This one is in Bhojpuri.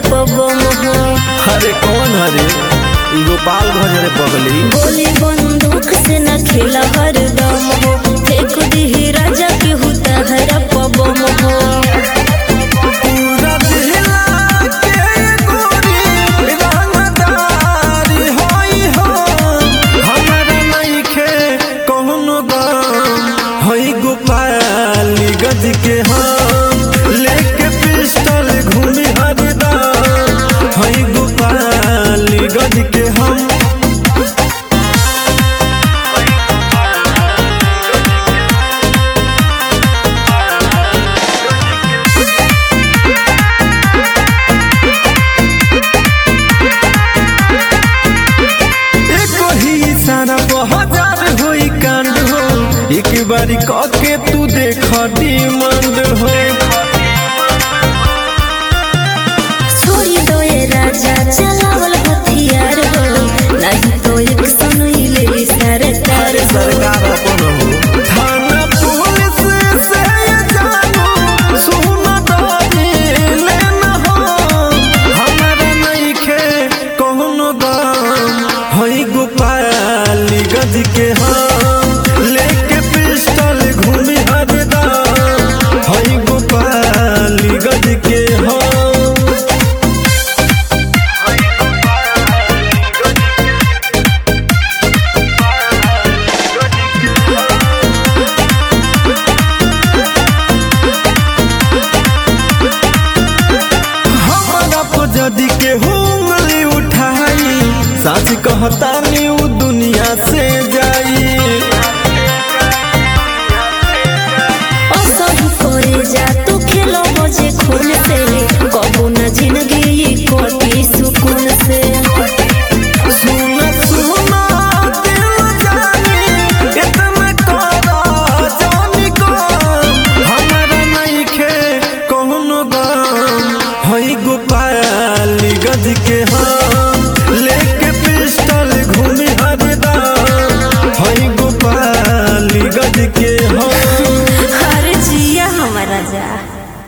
पबम हो अरे कौन हरे ई गोपाल भज रे पगली गोली बंदूक से न खेला हरदम हो फेंक दी राजा के हुता हरा पबम हो पूरा दिला के गोरी रंगदारी होई हो हमरा नइखे कौनो गम होई गोपाली गज के हम लेके पिस्टल घूमी हरदम होई गोपाली गज के हम एको ही इशारा हजार होई कांड हो एक बारी कके तू देख डिमांड हो छोड़ी दो ये राजा चलावल हथियार हो नहीं तो एक सुनई ले सरकार हो सरकार अपन हो थाना पुलिस से ये जानू सुन डरी लेना हो हमारा नइखे कौनो गम होई गोपाली गज के हम लेके पिस्टल घूमी हरदम होई गोपाली गज के हम हमारा पजदी के उंगली उठाई साच कहता नी उ दुनिया से